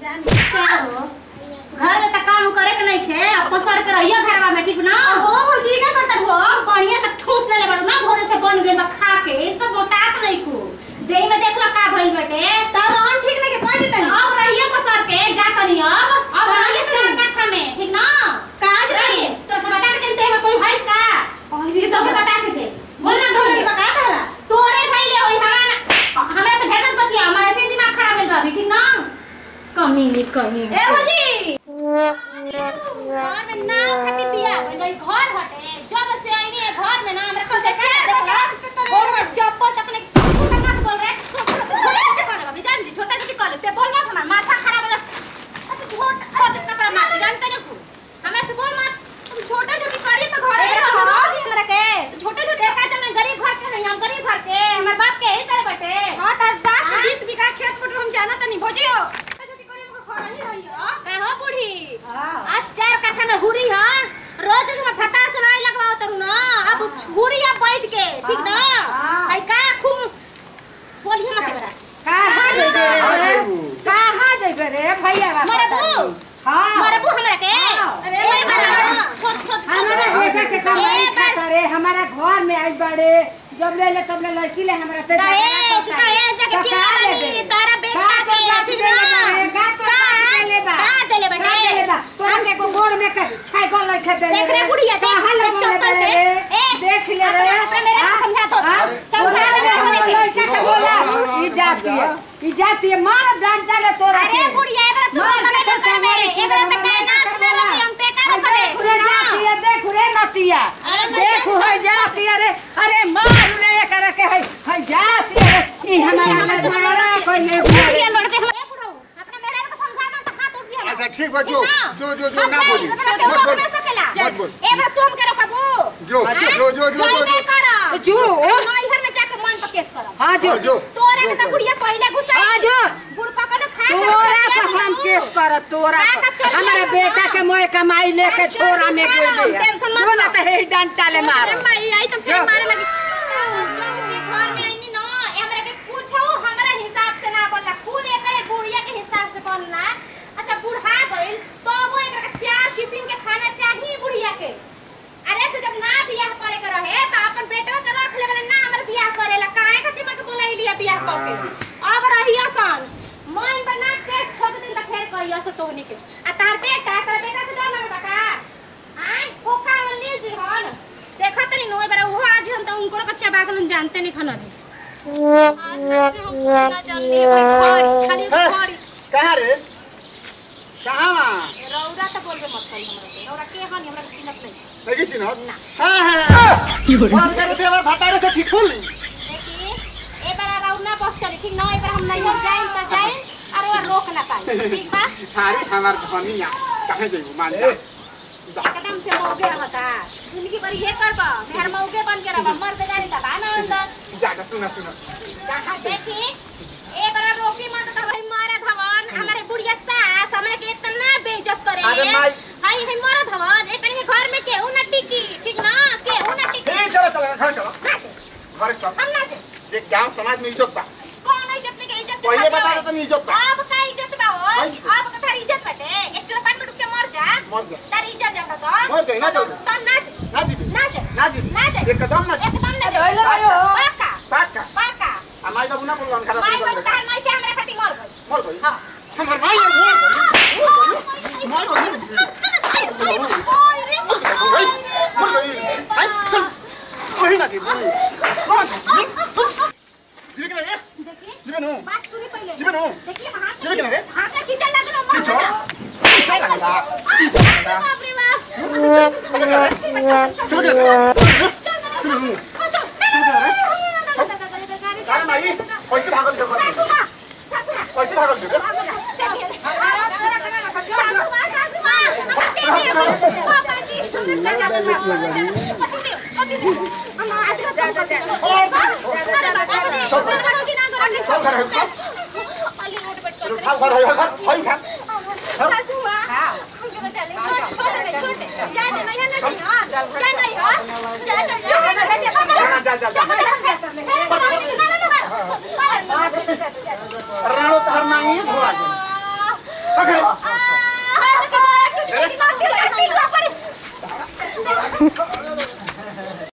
घर में त काम करे के नहीं खे अब पसर के रहियो घरवा में ठीक ना हो भौजी का करता हो बढ़िया से ठूस ले ले बड़ ना भोरे से बन गेल बा खा के इस तो मोटाक नहीं को देह में देख लो का भइल बेटे तार रहन ठीक नहीं के कह देता अब रहिए पसर के जा तनी अब अब कहाँ रहिए जेतनी? चार कट्ठा में ठीक ना कहाँ जेतनी? रहिए तो सब बता के देह में कोई भैंस का अरे तो के बता के जे बोल ना घर घर में बका तारा तोरे भइले होई हमारा हमरा से ढेरन पतिया हमारे से दिमाग खराब भेल बा अभी, ठीक ना कहीं नहीं कहीं ए भौजी घर में ना खाती पिया भाई घर हटे जब से आईनी है घर में ना हमरा को तो देखा देखा, देखा देखा, देखा, और मैं चप्पल तक ने तू तक मत बोल रे छोटा छोटा जान जी छोटा छोटी कॉलेज से बोल मत हमारा माथा खराब है अच्छा छोटा और इतना बड़ा माथा जानते नहीं को हमें से बोल मत तुम छोटा छोटी करिए तो घर अरे में हो रहो हमरा के छोटे छोटे का तो मैं गरीब घर के नहीं हम गरीब घर के हमारे बाप के ही तरह बटे हां तार बाप हाँ? 20 बीघा खेत पर हम जाना तनी भौजी हो छोटा छोटी करिए को घर नहीं रही हो का हो बूढ़ी आज चार कट्ठा में हुरी है रोज हम फटा से नहीं लगवाओ तरू ना अब हुरी अब बैठ के ठीक ना आई का खूब बोलिए मत करा कहाँ जेबे रे कहाँ जेबे रे भैया बाबा मरबू हाँ मरबू हमरा के अरे ए बड़ा बार छोट छोट हमारा बेटा के ए कमाई बार खाता रे हमारा घर में आई बड़े जब ले ले तब ले लड़की ले हमरा से दहेज दहेज देके किया वाली तारा बेटा के ठीक ना का ले बा का देले का देले बा बेटे तोरा के को गोड़ में के छाई गोल लिख दे देख रे बुढ़िया, देख, कहां देख लगा ले चप्पल से। रे ए, देख ले रे अपना मेरे को समझा दो। हाँ? समझा तोरा दे के हमरे के। लड़का के बोला ई जाती है ई जाती है मार डांटा ले तोरा अरे के बुढ़िया एबरा तू मार कमे के न करबे एबरा त काय नाच ना रही हम ते का अरे रखबे देखू रे जाती है देखू रे नतिया देखू है जाती है रे अरे मार रे करे के है है जाती है रे ई हमारा हमारा मारा कोई नहीं बुढ़िया लड़ के ए बुढ़ऊ अपने मेरे को समझा दो त हाथ उठ गया अच्छा ठीक बा जो जो जो जो ना बोली मत मत बोल मत बोल एबरा तू हम के रोकबू जो जो जो जो जो जो कर जो। नई घर में जाके मन पर केस करब हां जो जो तोरे के त बुढ़िया पहले गुस्सा हाँ, जो। बुढ़का का न खा तोरा पर हम केस करब तोरा का पर चल हमारे जाएगा। बेटा के मोए कमाई लेके चल छोरा में जाएगा, गोल ले टेंशन मत जो ना लो। तो हे डंटा ले मार अरे माई आई तो फिर जो। मारे लगी जब से घर में आईनी न हमरा के पूछो हमरा हिसाब से ना बोलला कुल एकरे बुढ़िया के हिसाब से बनला अच्छा बुढ़ा गइल तो वो एकरा के चार किस्म के खाना चाहिए बुढ़िया के अरे तू जब ना बियाह करे के रहे तो अपन बेटवा के रख लेबे ना हमर बियाह करेला काहे खातिर मके बोलाई लिया बियाह क के अब रही आसान मन बना के ठोक दिन तक फेर कहियो से तोहनी के आ तार बेटा तार बेटा से डर लगता का आई खोखा में ले जी हन देखा तनी नोय बरा वो आज हम तो उनको कच्चा बागन जानते नहीं खाना भी आज हम ना जानते भाई खड़ी खाली है? खड़ी कहाँ रे कहाँ वहाँ रौरा तो बोलबे मत करी हमरा से रौरा के हन हमरा के चिन्हत नहीं लगी सी ना हाँ हाँ फोन करे थे हमारे भतारे से ठीक होली देखी ए बार रौरा ना बस चली ठीक ना ए बार हम नहीं हो जाए तो जाए और वो रोक ना पाई ठीक बा हारी हमार धनिया कहाँ जाइबू मान जा एकदम से मौगे रहता जिंदगी भर ये करबा मेहर मौगे बन के रहबा मर बेगारी दबा ना अंदर जाकर सुना सुना कहाँ देखी ए बार रोकी मत तो भाई मारे धवन हमारे बुढ़िया सास हमरा के इतना बेइज्जत करे अरे माई। हाय हाय मारे धवन एक कहीं घर में केहू ना टिकी ठीक ना केहू ना टिकी ए चलो चलो घर चलो ना जे, घर चल हम ना जे। देख गांव समाज में इज्जत बा कौन इज्जत में के इज्जत के पहले भाग्य बता है? दे तो इज्जत बा अब का इज्जत बा हो भाई। अब का थारी इज्जत बाटे एक चोर पान में डूब के मर जा मर जा। तारी इज्जत जाता तो मर जाई, ना चल। तो ना जे, ना जीबी ना जे, ना जीबी ना जे। एकदम ना जीबी एकदम ना जे। अरे लो यो। पाका पाका पाका आ माई बाबू ना बोलवन खरा माई सुन बाबू कर तार माई के हमरा खातिर मर गई मर गई हाँ। हमर माई मर गई मर गई मर गई मर गई आई चल वही ना जीबी कौन जीबी के रे जीबी नो जीबी नो जीबी के रे खींचो जीबी के रे जीबी के रे जीबी नो अरे माई कैसे भागल जो कैसे भागल जो सब घर है सब खाओ घर है घर होई खा छोड़ दे छोड़ दे जा दे नहीं है नहीं हां जा नहीं हो जा जा जा जा जा जा राणो तार मांगी धोआ दे रे